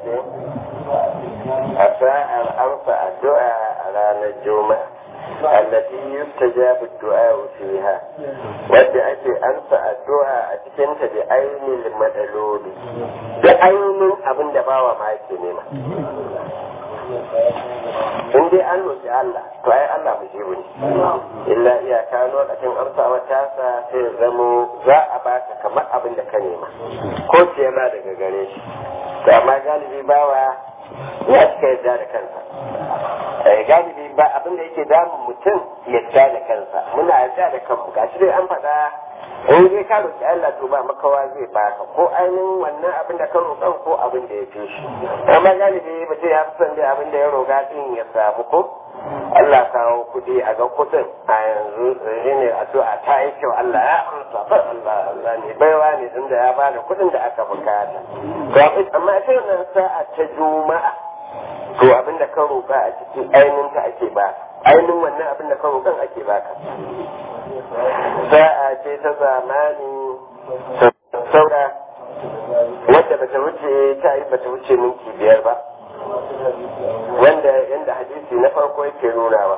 ce a sa'ar amsa addu'a a ranar juma'a allati yustajabu du'a fiha wadda ake amsa addu'a a cikin ta da ainihin madaloli da ainihin abin da bawa ma yake nema in dai an roƙi Allah to ai Allah mu jibu ne illa iyaka lokacin amsawa tasa sai zamo za a baka kamar abin da ka nema ko ce ma daga gare shi to amma galibi bawa ya cika yadda da kansa galibi ba abin da yake damun mutum yadda da kansa muna yadda da kanmu gashi dai an faɗa in dai ka roƙi Allah to ba makawa zai baka ko ainihin wannan abin da ka roƙan ko abin da ya fi shi amma galibi mutum ya fi son dai abin da ya roƙa din ya samu ko Allah kawo kuɗi a ga kuɗin a yanzu shi ne addu'a ta yi kyau Allah ya amsa ba Allah Allah ne baiwa ne din da ya bada kuɗin da aka bukata to amma sai nan sa'a ta juma'a to abin da ka roƙa a cikin ainihin ta ake ba ainihin wannan abin da ka roƙan ake baka sa'a ce ta zamani saura wadda bata wuce ta yi bata wuce minti biyar ba wanda yanda hadisi na farko yake nunawa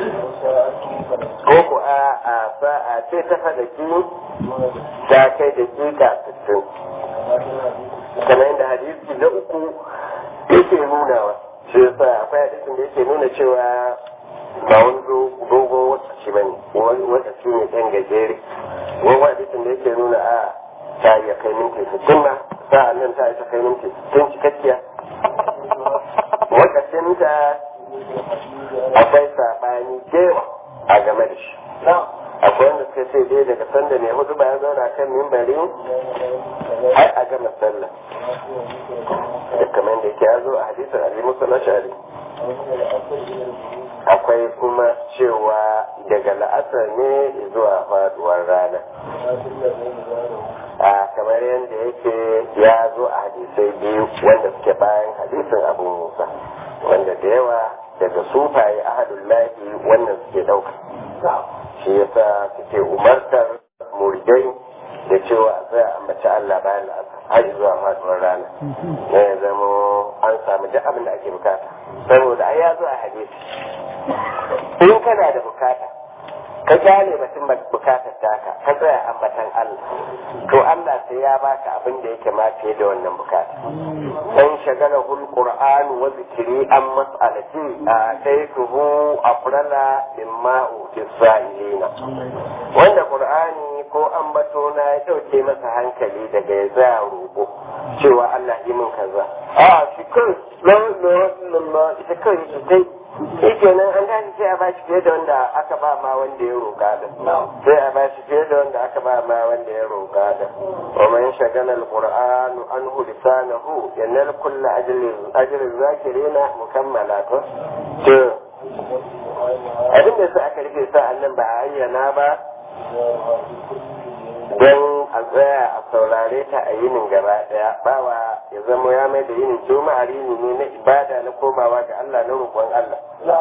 ko ku a a sa'a ce ta fadaki ta kai da kika sittin kamar yadda hadisi na uku yake nunawa shi yasa akwai hadisin da yake nuna cewa ba wani dogon wata ce bane wata ce ne ɗan gajere wani hadisin da yake nuna a ta iya kai minti sittin ma sa'an nan ta isa kai minti sittin cikakkiya wakacin ta akwai saɓani dewa a game da shi akwai wanda suka ce dai daga sanda ne hudu bayan zauna kan mimbari har a gama sallah da kamar da yake ya zo a hadisin ali musa na shari akwai kuma cewa daga la'asar ne zuwa faduwar rana a kamar yadda yake ya zo a hadisai biyu wanda suke bayan hadisin abu musa wanda da yawa daga sufaye ahadullahi wannan suke ɗauka shi yasa suke umartar muridai da cewa a tsaya a mace Allah bayan la'asar har zuwa faduwar rana ne ya zama an samu duk abin da ake bukata saboda ai ya zo a hadisi in kana da bukata ka gane batun bukatar taka ka tsaya ambatan Allah to Allah sai ya baka abin da yake ma fiye da wannan bukata dan shagala hul qur'an wa zikri an mas'alati ataytuhu afrala mimma utisailina wanda qur'ani ko ambato na ya dauke masa hankali daga ya tsaya roƙo cewa Allah yi min kaza a shi kai la ilaha illallah ita kai ita kai shi kenan an tashi sai a ba shi fiye da wanda aka ba ma wanda ya roƙa da sai a ba shi fiye da wanda aka ba ma wanda ya roƙa da wa man shagala alquran anhu lisanahu yanal kullu ajrin ajrin zakirina mukammala to to abin da sai aka rufe sa annan ba a ayyana ba don a tsaya a saurare ta a yinin gaba daya bawa ya zama ya mai da yinin juma'a rini ne na ibada na komawa ga Allah na roƙon Allah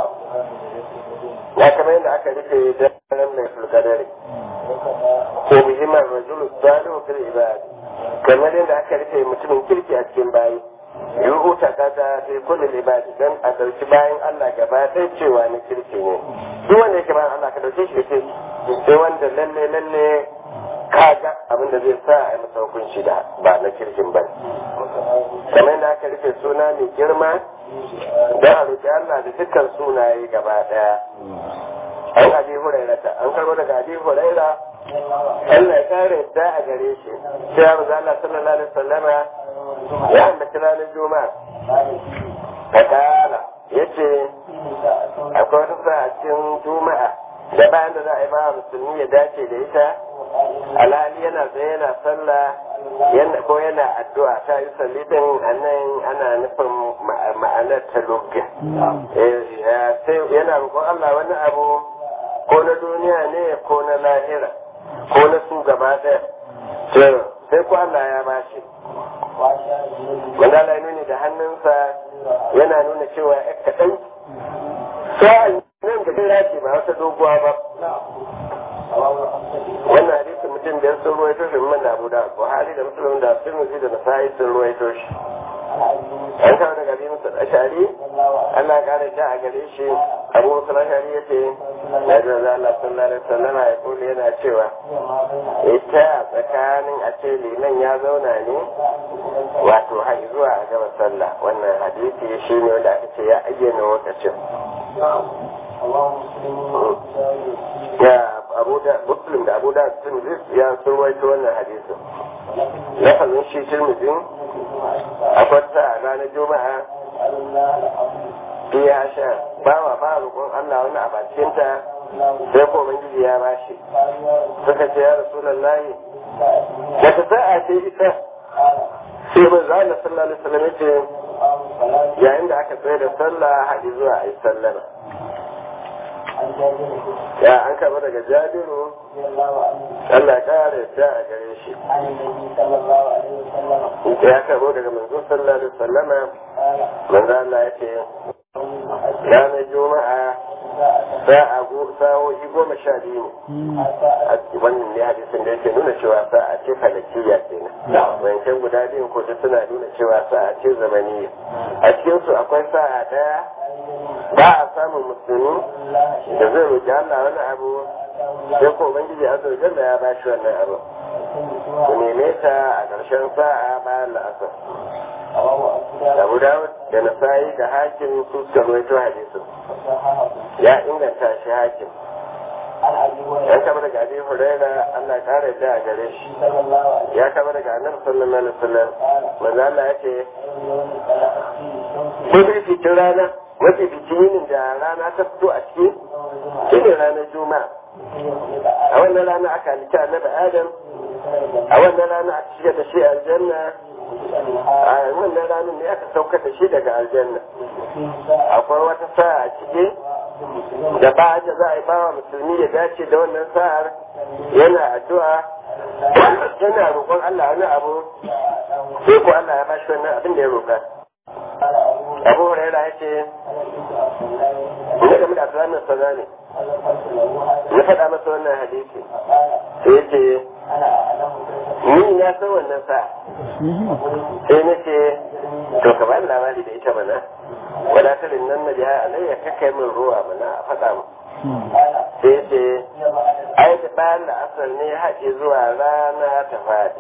ya kamar yadda aka rufe daren mai fulkadari ko muhimman rajulu salihu fil ibad kamar yadda aka rufe mutumin kirki a cikin bayi yuhu ta kata fi kulli ibadi dan a dauki bayan Allah gaba ɗaya cewa na kirki ne duk wanda yake bayan Allah ka dauke shi da kirki sai wanda lalle lalle kaga abin da zai sa a yi masa hukunci da ba na kirkin ba kamar yadda aka rufe suna mai girma don a roƙi Allah da dukkan sunaye gaba ɗaya an abi hurairata an karbo daga abi huraira Allah ya kare da a gare shi sai ya maza Allah sallallahu alaihi wasallama ya ambaci ranar juma'a ta kala yace akwai wata sa a cikin juma'a da bayan da za a yi ba musulmi ya dace da ita alhali yana tsaye yana sallah yana ko yana addu'a ta yi salli din anan ana nufin ma'anar ta lugga sai yana roƙon Allah wani abu ko na duniya ne ko na lahira ko na su gaba ɗaya sai ko Allah ya bashi wanda Allah ya nuni da hannunsa yana nuna cewa ya kaɗan sa'an nan da jira ce ba wata doguwa ba wannan hadisin mutum da sun ruwaito shi man da abu da buhari da musulun da tirmidhi da nasa'i sun ruwaito shi an kawo daga bi musu ashari Allah kare ta a gare shi abu musu ashari ya ce na ji za Allah sallallahu alaihi wasallam ya kula yana cewa ita tsakanin a ce liman ya zauna ne wato har zuwa a gaba sallah wannan hadisi shi ne wanda aka ce ya ayyana lokacin ya abu da muslim da abu da tirmidhi ya surwaito wannan hadisin lafazin shi tirmidhi akwai ta a ranar juma'a ya sha bawa ba roƙon Allah wani a bakinta sai ko ubangiji ya bashi suka ce ya rasulullahi wata sa'a ce ita sai ban za Allah sallallahu alaihi wasallam yace yayin da aka tsaye da sallah haɗi zuwa a yi sallama ya an kama daga jabiru Allah kare ta a gare shi ya kama daga manzo sallallahu alaihi wasallama manzo Allah ya ce ranar juma'a sa'a sa'o'i goma sha biyu ne a wannan ne hadisin da yake nuna cewa sa'a ce falakiya kenan wancan guda biyu ko suna nuna cewa sa'a ce zamaniya a cikin su akwai sa'a daya ba a samun musulmi da zai roƙi Allah wani abu sai ko ubangiji azza wa jalla ya ba shi wannan abu ku neme ta a ƙarshen sa'a bayan la'asar Abu Dawud da Nasa'i da Hakim su suka rawaito hadisin ya inganta shi Hakim ya kama daga Abi Huraira Allah kare da a gare shi ya kama daga Annabi sallallahu alaihi wasallam manzo Allah ya ce Mafi fitin rana mafi fitin yinin da rana ta fito a ciki shi ne ranar Juma'a a wannan rana aka halitta Annabi Adam a wannan rana aka shiga da shi aljanna a wannan ranar ne aka sauka da shi daga aljanna akwai wata sa'a a ciki da ba da za a yi bawa musulmi ya dace da wannan sa'ar yana addu'a yana roƙon Allah wani abu sai ko Allah ya ba shi wannan abin da ya roƙa abu huraira ya ce ina game da abdullahi sana ne ya faɗa masa wannan hadisi sai ya ce ni na san wannan sa'a sai na ce to ka bani labari da ita mana wadatalin nan na biya alayya kakai min ruwa mana a faɗa mu sai ce ai da bayan da asar ne haɗe zuwa rana ta faɗi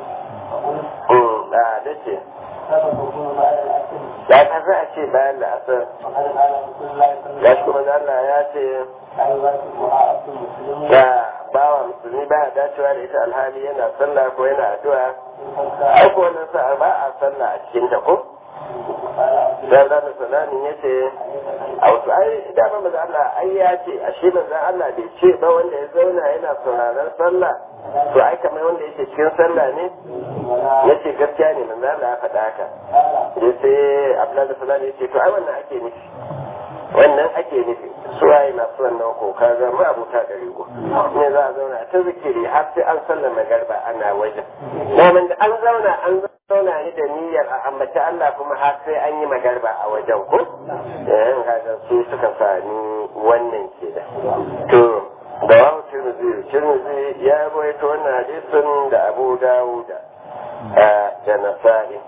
da da ce ya ta za a ce bayan da asar ya shi kuma Allah ya ce da bawa musulmi ba a dacewa da ita alhali yana sallah ko yana addu'a ai ko wannan sa'a ba a sallah a cikin ta ko dan da salamin yace a wasu ai da ba maza Allah ai ya ce a shi manzon Allah bai ce ba wanda ya zauna yana sauraron sallah to ai kamar wanda yake cikin sallah ne yace gaskiya ne manzon Allah ya faɗa haka sai sai Abdullahi sallallahu alaihi yace to ai wannan ake nufi wannan ake nufi suwaye masu wannan ko ka ga mu abuta da rigo ne za a zauna ta zikiri har sai an sallama garba ana wajen domin da an zauna an zauna ni da niyyar a ambaci Allah kuma har sai an yi magarba a wajen ko yayin kaga su suka sani wannan ke da to da wahu tirmidhi tirmidhi ya rawaito wannan hadisin da Abu Dawuda da Nasa'i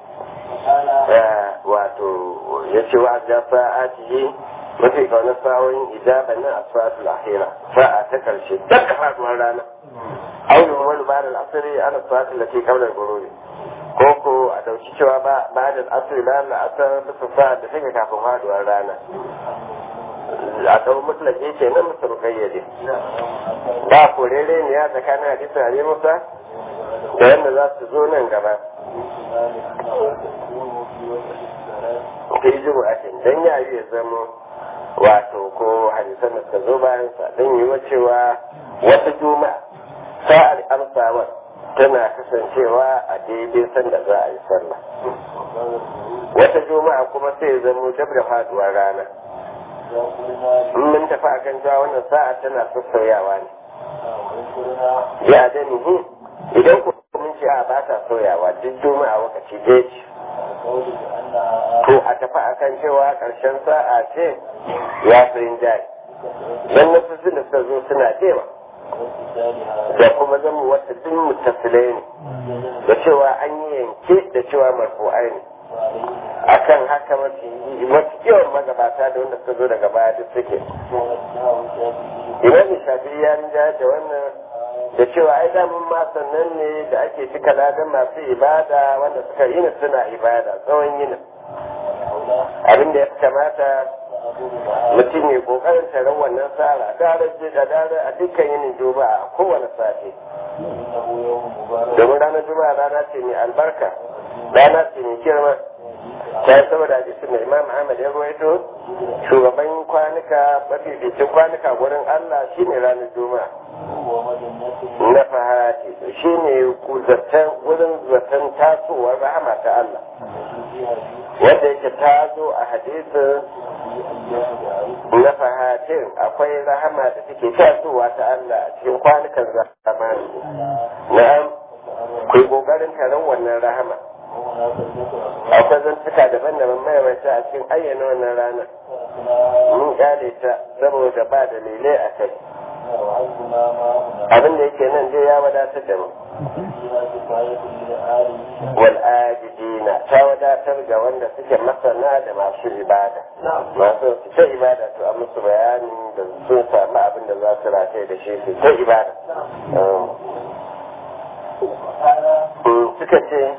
wato yace wa ga sa'ati mafi kaunar sa'o'in ijaba na asfatul ahira sa'a ta karshe daga faduwar rana aure wani ba da asiri ana sa'atul lati qabla al-ghurub ko ko a dauki cewa ba ba da asiri ba da asar bisa sa'a da take kafin faduwar rana a dau mutlaki ke nan musu kayyade ba korere ne ya tsakanin hadisin Ali Musa da yadda za su zo nan gaba kai jiru a dan yayi ya zamo wato ko hadisan da suka zo bayan sa don yi cewa wata juma'a sa'ar amsawa tana kasancewa a daidai sanda za a yi sallah wata juma'a kuma sai zamo dab da faduwar rana in mun tafi akan cewa wannan sa'a tana sassauyawa ne ya da nihi idan ku mun ce a ba ta sauyawa duk juma'a wakaci jeji to a tafi akan cewa ƙarshen sa'a ce ya fi rinjaye don nasosin da suka zo suna cewa da kuma zama wata duk mutasilai ne da cewa an yi yanke da cewa marfu'ai ne akan haka mafi mafi yawan magabata da wanda suka zo daga baya duk suke imam shafi ya rinja da wannan da cewa ai damun ma sannan ne da ake cika ladan masu ibada wanda suka yi suna ibada tsawon yinin abin da ya kamata mutum ya kokarin taron wannan tsara daren da dare a dukkan yinin juma'a a kowane safe domin ranar juma'a rana ce mai albarka rana ce mai girma ta yi saboda hadisi mai imam ahmad ya ruwaito shugaban kwanuka mafificin kwanuka wurin allah shine ranar juma'a na fahati shine wurin zaton tasowar rahama ta allah wanda yake ta zo a hadisin na fahatin akwai rahama da take tasowa ta Allah a cikin kwanukan zamani na'am ku yi kokarin taron wannan rahama akwai zantuka daban-daban maimaita a cikin ayyana wannan rana mun kyale ta saboda ba dalilai a kai abin da yake nan dai ya wadatar da mu wal'ajidina ta wadatar ga wanda suke masana da masu ibada masu su ta ibada to a musu bayanin da sun samu abin da za su rataye da shi su ta ibada suka ce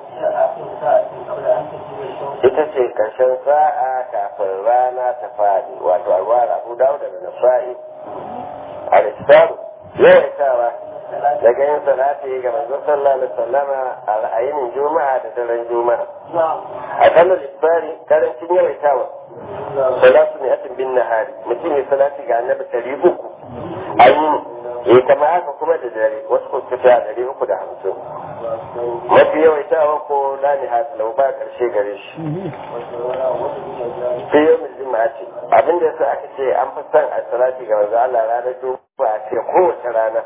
ita ce karshen sa'a kafin rana ta fadi wato alwara abu dawo da nasa'i al-islam yawaitawa daga yin salati ga manzo sallallahu alaihi wasallama a ra'ayin juma'a da daren juma'a a kallon isbari karancin yawaitawa salatu ne atin bin nahari mutum ya salati ga annabi ɗari uku a yi ya kama haka kuma da dare wasu kuskuta ɗari uku da hamsin mafi yawaitawa ko lani hasalau ba ƙarshe gare shi sai yau mai juma'a ce abinda yasa aka ce an fi son a salati ga manzo Allah ranar juma'a ce kowace rana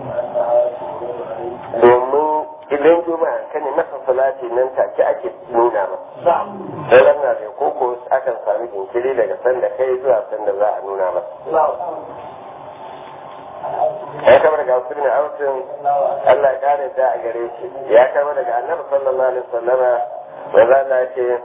domin idan juma'a ka ne masa salati nan take ake nuna ma sai ranar da koko akan sami jinkiri daga sanda kai zuwa sanda za a nuna masa ya kama daga wasu ne autin Allah ya kare da a gare shi ya kama daga annabi sallallahu alaihi wasallama wanda Allah ya ce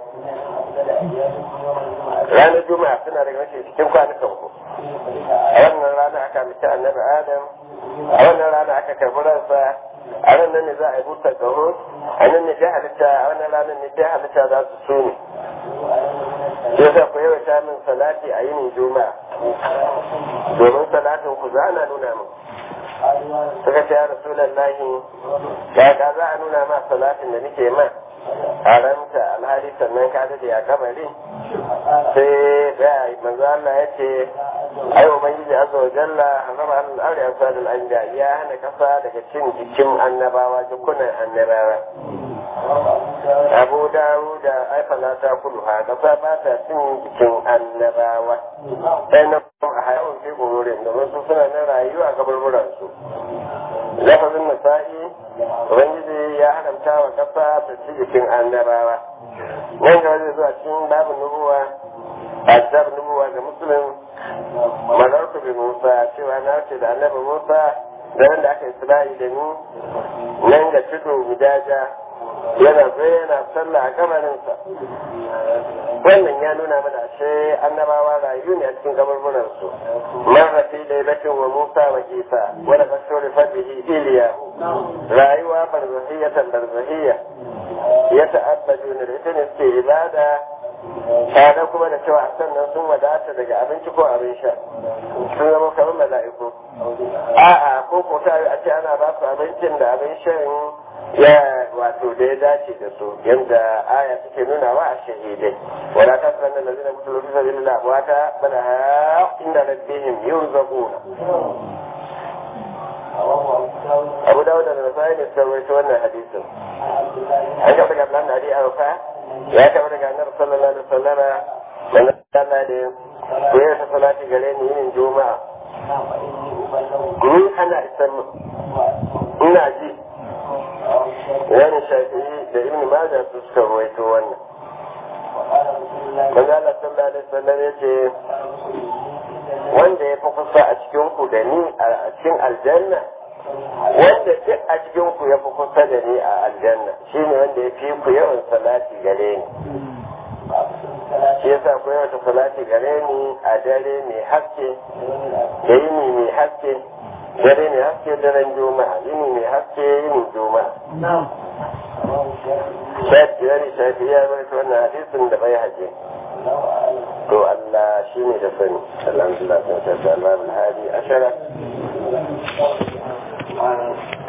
ranar juma'a suna daga mace cikin kwanukan ku a wannan rana aka mace annabi adam a wannan rana aka karbi ransa a nan ne za a yi buta gaho a nan ne dai halitta a wannan ranar ne dai halitta za su so ne sai sa ku yawaita min salati a yinin juma'a domin salatin ku za na nuna min suka ce ya rasulallahi ya ka za a nuna ma salatin da nake ma haramta alhali sannan ka dade a kabari sai da manzo Allah ya ce ai ubangiji azza wa jalla harama al ardi asadul anja ya hana kasa daga cin jikin annabawa jikunan annabawa Abu Dawud da ai fala ta kudu ha kasa ba ta cin jikin annabawa sai na a hayawan fi gururin da wasu suna na rayuwa kaburburan su lafazin nasa'i ubangiji ya haramta wa kasa ta ci jikin annabawa nan ga zai zuwa cikin babu nubuwa azab nubuwa ga musulun malarku bi musa cewa na ce da annabi musa da wanda aka isra'i da ni nan ga tudu gudaja yana zai yana sallah a kamarinsa wannan ya nuna mana ashe annabawa rayu ne a cikin kaburburan su marra fi lailatin wa musa wa isa wa la kashuri fadihi iliya rayuwa barzahiyatan barzahiyya ya ta'abbadu ne da ita ne suke ibada tare kuma da cewa sannan sun wadata daga abinci ko abin sha sun zama kamar mala'iku a'a ko ko ta a ce ana ba su abincin da abin shan ya wato da ya dace da su yadda aya take nuna wa a shahidai wala ta sanar da zina mutu lokuta bin la wata bana ha inda rabbihim yurzaquna Abu Dawud da Nasai ne suka rawaito wannan hadisin an ga daga nan hadi arfa ya kama daga annabi sallallahu alaihi wasallam dan Allah da ko ya ta salati gare ni yin juma'a ni ana isan ina ji wani shafi'i da ibn majah su suka ruwaito wannan manzo Allah sallallahu alaihi wasallam yace wanda ya fi kusa a cikin ku da ni a cikin aljanna wanda duk a cikin ku ya fi kusa da ni a aljanna shine wanda ya fi ku yawan salati gare ni sa ku yawan salati gare ni a dare mai haske da yini mai haske dare mai haske daren juma'a yini mai haske yini juma'a shafiyar shafiya bai ta wannan hadisin da bai haje to Allah shi ne da sani alhamdulillah sun shafiyar Allah hadi ashara